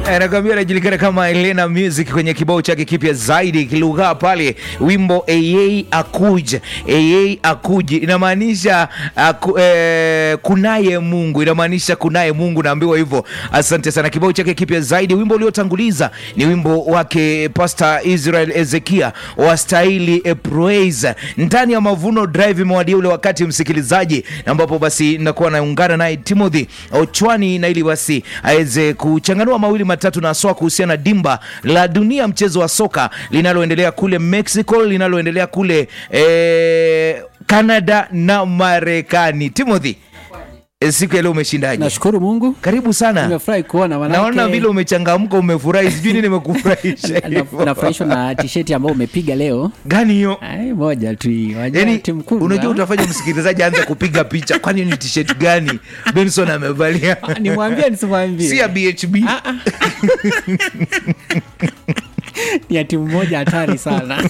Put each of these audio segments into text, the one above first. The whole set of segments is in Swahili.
anakwambia anajulikana kama Elena Music kwenye kibao chake kipya zaidi kilugha pale wimbo AA Akuj. AA Akuj inamaanisha aku, eh, kunaye Mungu, inamaanisha kunaye Mungu, naambiwa hivyo. Asante sana. Kibao chake kipya zaidi, wimbo uliotanguliza ni wimbo wake Pastor Israel Ezekia wastahili e praise ndani ya Mavuno Drive. Imewadia ule wakati msikilizaji, ambapo basi nakuwa naungana naye Timothy Ochwani na ili basi aweze kuchanganua mawili matatu na haswa kuhusiana na dimba la dunia mchezo wa soka linaloendelea kule Mexico, linaloendelea kule eh, Canada na Marekani. Timothy, eh, siku ya leo umeshindaje? Nashukuru Mungu, Karibu sana. nimefurahi kuona manake- Naona vile umechangamka, umefurahi, sijui nini imekufurahisha Na- hivyo. nafurahishwa na tisheti ambayo umepiga leo. gani hiyo? Ai, moja tu hii. Wajua Yani, timu kubwa. unajua utafanya msikilizaji aanze kupiga picha, kwani ni t-shirt gani Benson amevalia? nimwambie nisimwambie? si ya BHB. Ni ya timu moja hatari sana.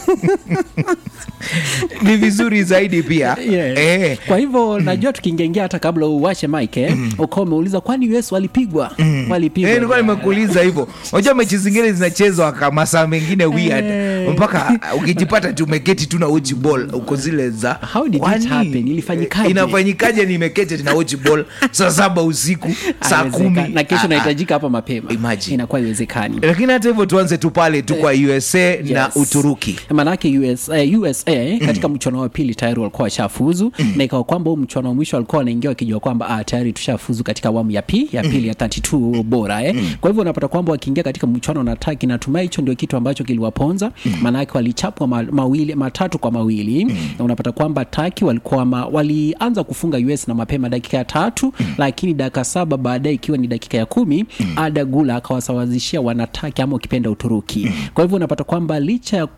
Ni vizuri zaidi pia Yes. eh. Kwa hivyo najua tukiingiaingia hata kabla uwashe mike eh, ukawa umeuliza kwani US walipigwa? Walipigwa. Eh, nilikuwa nimekuuliza hivyo. Unajua mechi zingine zinachezwa kama masaa mengine weird Eh. mpaka ukijipata tu umeketi tu na watch ball uko zile za How did it Kwani? happen? Ilifanyikaje? Inafanyikaje nimeketi na watch ball saa saba usiku saa Haiwezekani. kumi na kesho Ah, ah. nahitajika hapa mapema, Imagine. inakuwa iwezekani. Lakini hata hivyo tuanze tu pale tu kwa USA na Yes. Uturuki. manake USA, USA katika mchuano wa pili tayari walikuwa washafuzu na ikawa kwamba huu mchuano wa mwisho walikuwa wanaingia wakijua kwamba ah, tayari tushafuzu katika awamu ya pi ya pili ya 32 bora eh. Kwa hivyo unapata kwamba wakiingia katika mchuano na taki, natumai hicho ndio kitu ambacho kiliwaponza, maanake walichapwa ma, mawili matatu kwa mawili na unapata kwamba taki walikuwa ma, walianza kufunga US na mapema dakika ya tatu, lakini dakika saba baadaye ikiwa ni dakika ya kumi Ada Gula akawasawazishia wanataki ama ukipenda Uturuki. Kwa hivyo unapata kwamba licha ya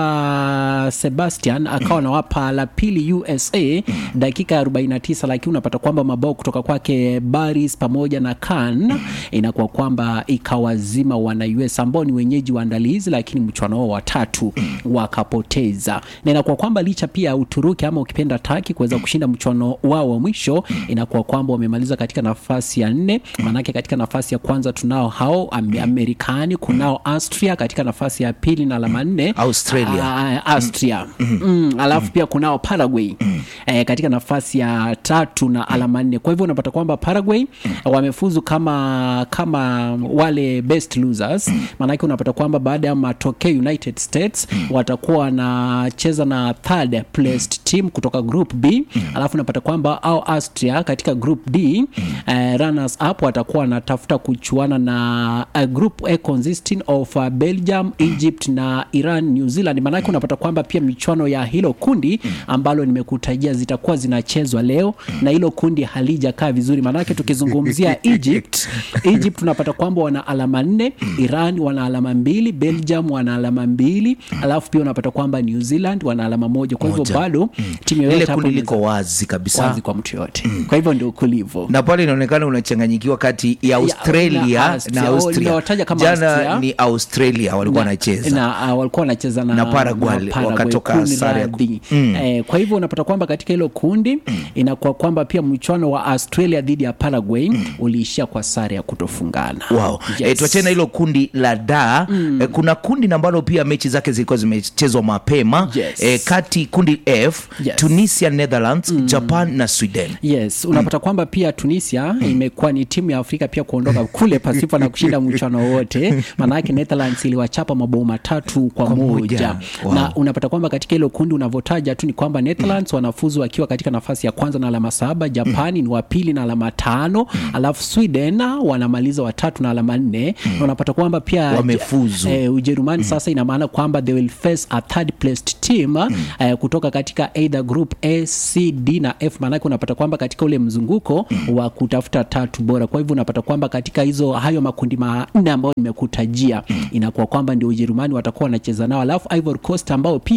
kwamba Sebastian akawa nawapa la pili USA dakika ya 49, lakini unapata kwamba mabao kutoka kwake Baris pamoja na Khan inakuwa kwamba ikawazima wana US ambao ni wenyeji waandalizi, lakini mchuano wao watatu wakapoteza, na inakuwa kwamba licha pia ya Uturuki ama ukipenda Taki kuweza kushinda mchuano wao wa mwisho, inakuwa kwamba wamemaliza katika nafasi ya nne. Maanake katika nafasi ya kwanza tunao hao Am- Amerikani, kunao Austria katika nafasi ya pili na alama nne Australia. Ah, Austria mm, alafu pia kunao Paraguay eh, katika nafasi ya tatu na alama nne. Kwa hivyo unapata kwamba Paraguay wamefuzu kama kama wale best losers, maanake unapata kwamba baada ya matokeo United States watakuwa wanacheza na third placed team kutoka group B, alafu unapata kwamba au Austria katika group D eh, runners up watakuwa wanatafuta kuchuana na a group A consisting of uh, Belgium, Egypt na Iran, New Zealand. Maanake unapata kwamba pia michuano ya hilo kundi ambalo nimekutajia zitakuwa zinachezwa leo na hilo kundi halijakaa vizuri, maanake tukizungumzia Egypt, Egypt tunapata kwamba wana alama nne, Iran wana alama mbili, Belgium wana alama mbili, alafu pia unapata kwamba New Zealand wana alama moja. Kwa hivyo Moja. bado timu Lile yoyote hapo kundi inaweza- liko wazi kabisa. wazi kwa mtu yoyote. Kwa hivyo ndio kulivo. na pale inaonekana unachanganyikiwa kati ya Australia na na Austria. Austria. Nimewataja kama Jana Austria. ni Australia walikuwa wanacheza na uh, walikuwa wanacheza na, Na Paraguay, wakatoka Kuni sare ya ku- radhi. Eh, kwa hivyo unapata kwamba katika hilo kundi inakuwa kwamba pia mchuano wa Australia dhidi ya Paraguay uliishia kwa sare ya kutofungana. Wow. Yes. E, tuachane na hilo kundi la da e, kuna kundi na ambalo pia mechi zake zilikuwa zimechezwa mapema Yes. e, kati kundi F Yes. Tunisia, Netherlands, Japan na Sweden. Yes, unapata kwamba pia Tunisia imekuwa ni timu ya Afrika pia kuondoka kule pasipo na kushinda mchuano wote, maanake Netherlands iliwachapa mabao matatu kwa, Kwa moja. moja Wow. na unapata kwamba katika hilo kundi unavyotaja tu ni kwamba Netherlands wanafuzu wakiwa katika nafasi ya kwanza na alama saba, Japani ni wa pili na alama tano, alafu Sweden wanamaliza watatu na alama nne na unapata kwamba pia Wamefuzu. eh, Ujerumani sasa ina maana kwamba they will face a third placed team eh, kutoka katika either group A, C, D na F. Maanake unapata kwamba katika ule mzunguko wa kutafuta tatu bora. Kwa hivyo unapata kwamba katika hizo hayo makundi manne ambayo nimekutajia inakuwa kwamba ndio Ujerumani watakuwa wanacheza nao, alafu Ivory Coast ambao pia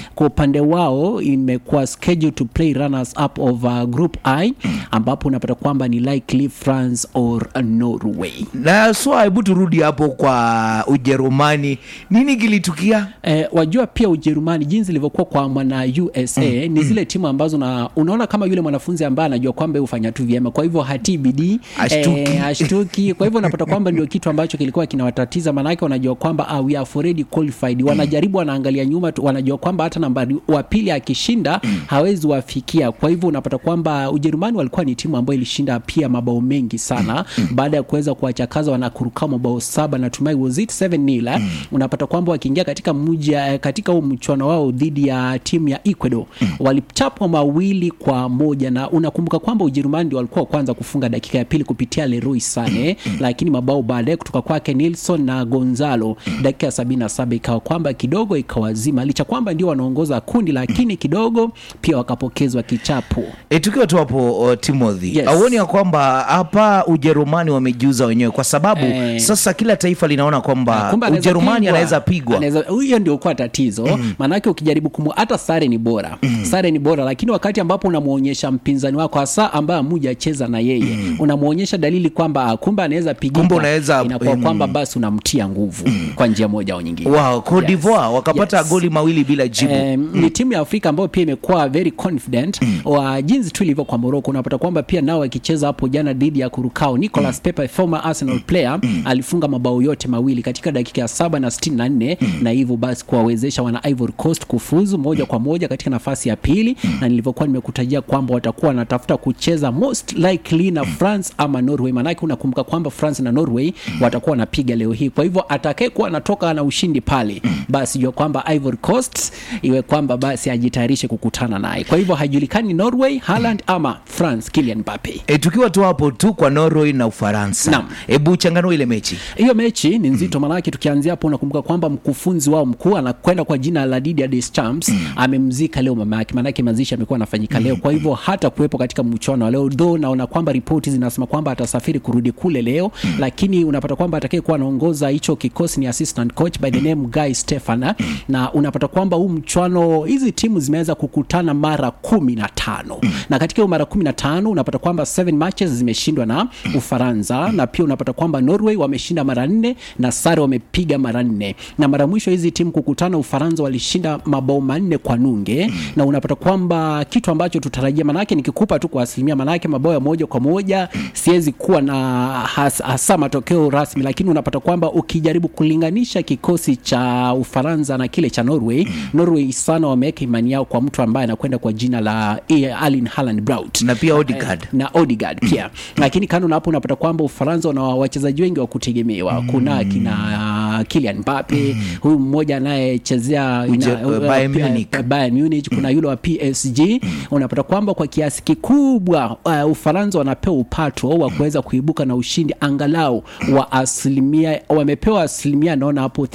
kwa upande wao imekuwa scheduled to play runners up of uh, group i ambapo unapata kwamba ni likely france or norway na so hebu turudi hapo kwa ujerumani nini kilitukia Eh, wajua pia ujerumani jinsi ilivyokuwa kwa mwana usa mm. ni zile timu ambazo na, unaona kama yule mwanafunzi ambaye anajua kwamba yeye hufanya tu vyema kwa hivyo hatii bidii Ashtuki. eh, ashtuki kwa hivyo unapata kwamba ndio kitu ambacho kilikuwa kinawatatiza maanake wanajua kwamba ah, we are already qualified wanajaribu wanaangalia nyuma tu, wanajua kwamba hata nambari wa pili akishinda hawezi wafikia kwa hivyo unapata kwamba ujerumani walikuwa ni timu ambayo ilishinda pia mabao mengi sana baada ya kuweza kuwachakaza wanakuruka mabao saba natumai was it 7 nil unapata kwamba wakiingia katika mji eh, katika huu mchuano wao dhidi ya timu ya ecuador walichapwa mawili kwa moja na unakumbuka kwamba ujerumani ndio walikuwa wa kwanza kufunga dakika ya pili kupitia leroy sane lakini mabao baadaye kutoka kwake nilson na gonzalo dakika ya sabini na saba ikawa kwamba kidogo ikawazima licha kwamba ndio wanaongoza kundi lakini kidogo pia wakapokezwa kichapo E, tukiwa tu hapo uh, timothy Yes. auoni ya kwamba hapa ujerumani wamejiuza wenyewe kwa sababu Eh. sasa kila taifa linaona kwamba Kumbe anaweza ujerumani pigwa. anaweza pigwa Anaweza- hiyo ndio kuwa tatizo maanake ukijaribu kumu hata sare ni bora sare ni bora lakini wakati ambapo unamwonyesha mpinzani wako hasa ambaye amujacheza na yeye unamwonyesha dalili kwamba ah, kumbe anaweza pigika Kumbe unaweza- inakuwa mm. kwamba basi unamtia nguvu kwa njia moja au nyingine wow, Cote d'Ivoire wakapata Yes. goli mawili bila jibu Um, ni timu ya afrika ambayo pia imekuwa very confident wa jinsi tu ilivyo kwa moroko unapata kwamba pia nao wakicheza hapo jana dhidi ya kurukao nicolas pepe former arsenal player alifunga mabao yote mawili katika dakika ya saba na sitini na nne na hivyo basi kuwawezesha wana ivory coast kufuzu moja kwa moja katika nafasi ya pili na nilivyokuwa nimekutajia kwamba watakuwa wanatafuta kucheza most likely na france ama norway maanake unakumbuka kwamba france na norway watakuwa wanapiga leo hii kwa hivyo atakayekuwa anatoka na ushindi pale basi jua kwamba ivory coast iwe kwamba basi ajitayarishe kukutana naye kwa hivyo haijulikani norway Haaland ama france kilian Mbappe E, tukiwa tu hapo tu kwa norway na ufaransa Naam. hebu changanua ile mechi hiyo mechi ni nzito maanake tukianzia hapo unakumbuka kwamba mkufunzi wao mkuu anakwenda kwa jina la Didier Deschamps amemzika leo mama yake maanake mazishi amekuwa anafanyika leo kwa hivyo hata kuwepo katika mchuano wa leo though naona kwamba ripoti zinasema kwamba atasafiri kurudi kule leo lakini unapata kwamba atakayekuwa anaongoza hicho kikosi ni assistant coach by the name Guy Stefana na unapata kwamba huu mchuano hizi timu zimeweza kukutana mara kumi na tano na katika hiyo mara kumi na tano unapata kwamba seven matches zimeshindwa na Ufaransa na pia unapata kwamba Norway wameshinda mara nne na sare wamepiga mara nne na mara mwisho hizi timu kukutana Ufaransa walishinda mabao manne kwa nunge na unapata kwamba kitu ambacho tutarajia manake nikikupa tu kwa asilimia manake mabao ya moja kwa moja siwezi kuwa na has, hasa matokeo rasmi lakini unapata kwamba ukijaribu kulinganisha kikosi cha Ufaransa na kile cha Norway Norway sana wameweka imani yao kwa mtu ambaye anakwenda kwa jina la Erling Haaland Braut na pia Odegaard. na Odegaard pia lakini kando na hapo unapata kwamba Ufaransa wana wachezaji wengi wa kutegemewa kuna kina Kylian Mbappe huyu mmoja anayechezea Uje- ina- uh, Bayern uh, Munich. uh, Bayern Munich kuna yule wa PSG unapata kwamba kwa kiasi kikubwa uh, Ufaransa wanapewa upato wa kuweza kuibuka na ushindi angalau wa asilimia wamepewa asilimia naona hapo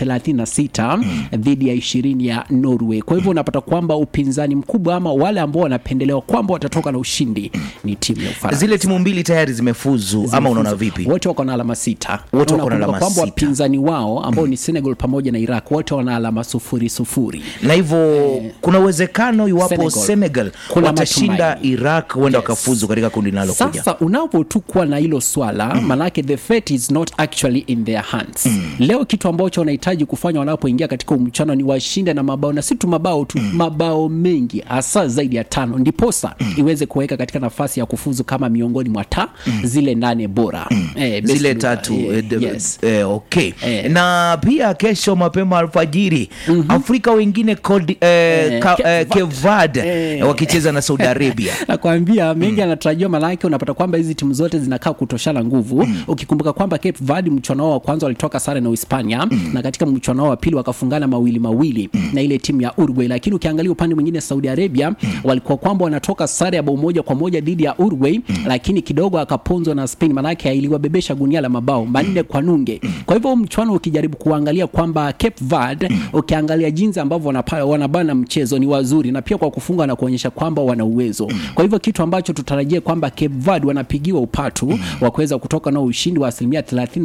36 dhidi ya ishirini ya Norway kwa hivyo unapata kwamba upinzani mkubwa ama wale ambao wanapendelewa kwamba watatoka na ushindi ni timu ya Ufaransa zile timu mbili tayari zimefuzu ama unaona vipi wote wako na alama sita Wote Na wako na unakumbuka alama kwamba sita. wapinzani wao ambao ni Senegal pamoja na Iraq wote wana alama sufuri sufuri na hivyo kuna uwezekano iwapo Senegal. senegal, Kuna watashinda matumaini. iraq huenda wakafuzu katika kundi linalokuja sasa unapo tu kuwa na hilo swala mm. manake the fate is not actually in their hands mm. leo kitu ambacho wanahitaji kufanya wanapoingia katika mchano ni washinde na mabao na si tu mabao tu mm. mabao mengi hasa zaidi ya tano ndiposa mm. iweze kuweka katika nafasi ya kufuzu kama miongoni mwa ta mm. zile nane bora mm. eh, best zile loser. tatu eh, eh, de- yes. eh, okay Eh. na pia kesho mapema alfajiri afrika wengine Kodi- eh, Eh, ka- Cape eh, Cape Verde Eh. wakicheza na saudi arabia nakwambia mengi anatarajiwa manake unapata kwamba hizi timu zote zinakaa kutoshana nguvu ukikumbuka kwamba Cape Verde mchuano wao wa kwanza walitoka sare na Uhispania na katika mchuano wao wa pili wakafungana mawili mawili na ile timu ya Uruguay lakini ukiangalia upande mwingine Saudi Arabia walikuwa kwamba wanatoka sare ya bao moja kwa moja dhidi ya Uruguay lakini kidogo akaponzwa na Spain manake iliwabebesha gunia la mabao manne kwa nunge kwa hivyo huu mchuano ukijaribu nikijaribu kuangalia kwamba Cape Verde ukiangalia jinsi ambavyo wanapa- wanabana mchezo ni wazuri na pia kwa kufunga na kuonyesha kwamba wana uwezo kwa hivyo kitu ambacho tutarajia kwamba Cape Verde wanapigiwa upatu wa kuweza kutoka na ushindi wa asilimia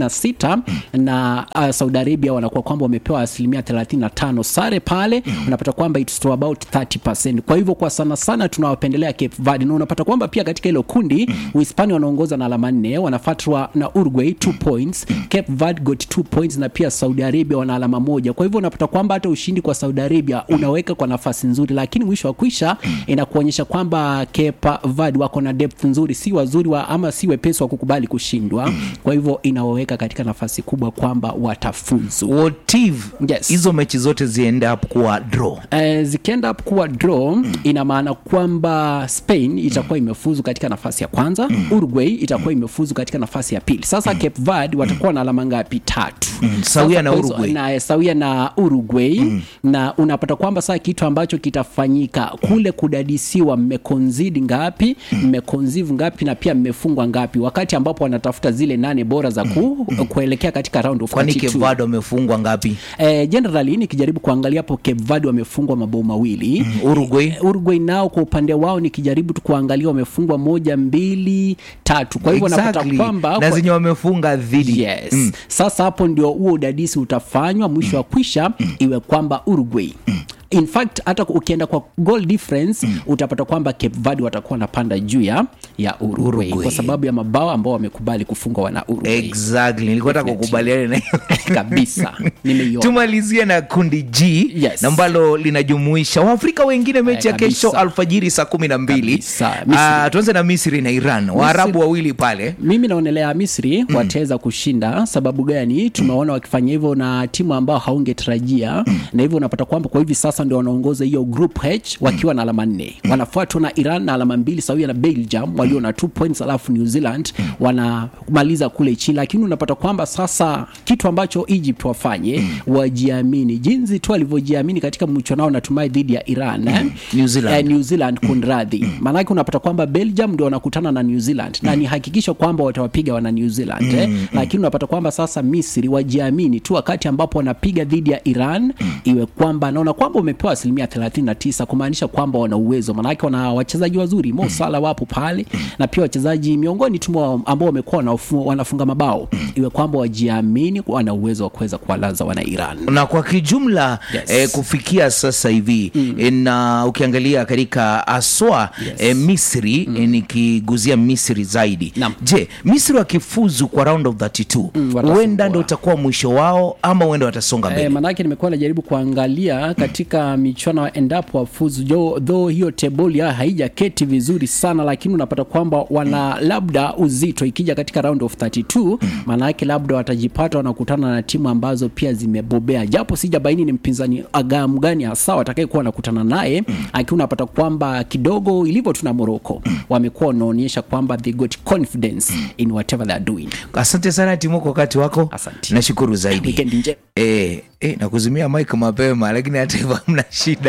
36 na uh, Saudi Arabia wanakuwa kwamba wamepewa asilimia 35 sare pale unapata kwamba it's to about 30% kwa hivyo kwa sana sana tunawapendelea Cape Verde na unapata kwamba pia katika hilo kundi Uhispania wanaongoza na alama nne wanafuatwa na Uruguay 2 points Cape Verde got 2 points na pia Saudi Arabia wana alama moja kwa hivyo unapata kwamba hata ushindi kwa Saudi Arabia unaweka kwa nafasi nzuri lakini mwisho wa kwisha inakuonyesha kwamba Cape Verde wako na depth nzuri si wazuri wa, ama si wepesi wa kukubali kushindwa kwa hivyo inawaweka katika nafasi kubwa kwamba watafuzu What if Yes. hizo mechi zote ziende up kuwa draw Eh, zikienda up kuwa draw ina maana kwamba Spain itakuwa imefuzu katika nafasi ya kwanza Uruguay itakuwa imefuzu katika nafasi ya pili sasa Cape Verde watakuwa na alama ngapi tatu sawia Sasa na kwa hizo- Uruguay. na sawia na Uruguay na unapata kwamba saa kitu ambacho kitafanyika kule kudadisiwa mmekonzidi ngapi mmekonzivu ngapi na pia mmefungwa ngapi wakati ambapo wanatafuta zile nane bora za ku, kuelekea katika round of kwani 32. Cape Verde wamefungwa ngapi Eh, generally nikijaribu kuangalia hapo Cape Verde wamefungwa mabao mawili Uruguay Uruguay nao kwa upande wao nikijaribu tu kuangalia wamefungwa moja mbili tatu kwa hivyo napata Exactly. kwamba na kwa- zenye wamefunga dhidi yes sasa hapo ndio huo udadisi utafanywa mwisho wa kwisha iwe kwamba Uruguay in fact hata ukienda kwa goal difference utapata kwamba Cape Verde watakuwa wanapanda juu ya ya Uruguay, Uruguay. kwa sababu ya mabao ambao wamekubali kufungwa wana Uruguay exactly nilikuwa nataka kukubaliana na hiyo kabisa nimeiona tumalizie na kundi G Yes. na ambalo linajumuisha waafrika wengine mechi ya kabisa. kesho alfajiri saa kumi na mbili Kabisa. Misri. Ah, tuanze na misri na iran waarabu wawili pale mimi naonelea misri wataweza kushinda sababu gani tumeona wakifanya hivyo na timu ambao haungetarajia na hivyo unapata kwamba kwa hivi sasa ndio wanaongoza hiyo group h wakiwa na alama nne wanafuatwa na iran na alama mbili sawia na belgium walio na 2 points alafu new zealand wanamaliza kule chini lakini unapata kwamba sasa kitu ambacho egypt wafanye wajiamini jinsi tu walivyojiamini katika mchuanao natumai dhidi ya iran eh? New Zealand. Eh, New Zealand kunradhi maanake unapata kwamba Belgium ndio wanakutana na New Zealand na ni hakikisho kwamba watawapiga wana New Zealand eh? lakini unapata kwamba sasa Misri wajiamini tu wakati ambapo wanapiga dhidi ya Iran iwe kwamba naona kwamba umepewa asilimia 39 kumaanisha kwamba wana uwezo maanake wana wachezaji wazuri Mo Salah wapo pale na pia wachezaji miongoni tu mwa ambao wamekuwa wanafu- wanafunga mabao iwe kwamba wajiamini wana uwezo wa kuweza kuwalaza wana Iran na kwa kijumla Yes. eh, kufikia sasa hivi eh, na ukiangalia katika aswa Yes. eh, misri eh, nikiguzia misri zaidi Naam. je misri wakifuzu kwa round of 32 watafungwa. huenda ndo utakuwa mwisho wao ama huenda watasonga mbele E, manake nimekuwa najaribu kuangalia katika michuano endapo wafuzu jo though hiyo teboli yao haijaketi vizuri sana lakini unapata kwamba wana labda uzito ikija katika round of 32 maanake labda watajipata wanakutana na timu ambazo pia zimebobea japo sijabaini ni mpinzani agamu gani hasa watakayekuwa wanakutana naye lakini unapata kwamba kidogo ilivyo tuna moroko wamekuwa wanaonyesha kwamba they got confidence in whatever they are doing asante sana timu kwa wakati wako Asante. nashukuru zaidi weekend njema E, e, nakuzimia mike mapema lakini hata hivyo hamna shida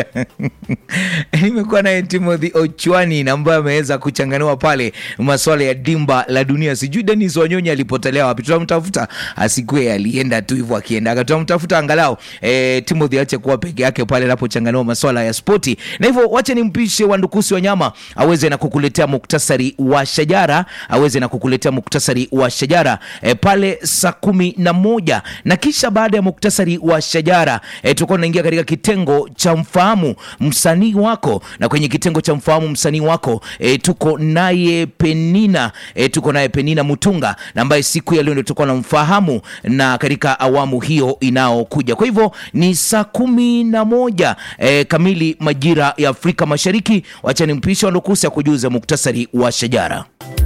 nimekuwa naye timothy ochwani na ambaye ameweza kuchanganua pale maswala ya dimba la dunia sijui denis wanyonyi alipotelea wapi tutamtafuta asikue alienda tu hivyo akiendaga tutamtafuta angalau e, timothy ache kuwa peke yake pale anapochanganua maswala ya spoti na hivyo wache nimpishe wandukusi wa nyama aweze na kukuletea muktasari wa shajara aweze na kukuletea muktasari wa shajara e, pale saa kumi na moja na kisha baada ya muktasari wa shajara e, tutakuwa tunaingia katika kitengo cha mfahamu msanii wako na kwenye kitengo cha mfahamu msanii wako e, tuko naye penina e, tuko naye penina mutunga na ambaye siku ya leo ndio tutakuwa na mfahamu na katika awamu hiyo inayokuja kwa hivyo ni saa kumi na moja e, kamili majira ya afrika mashariki wacha nimpishe wandukusi ya kujuza muktasari wa shajara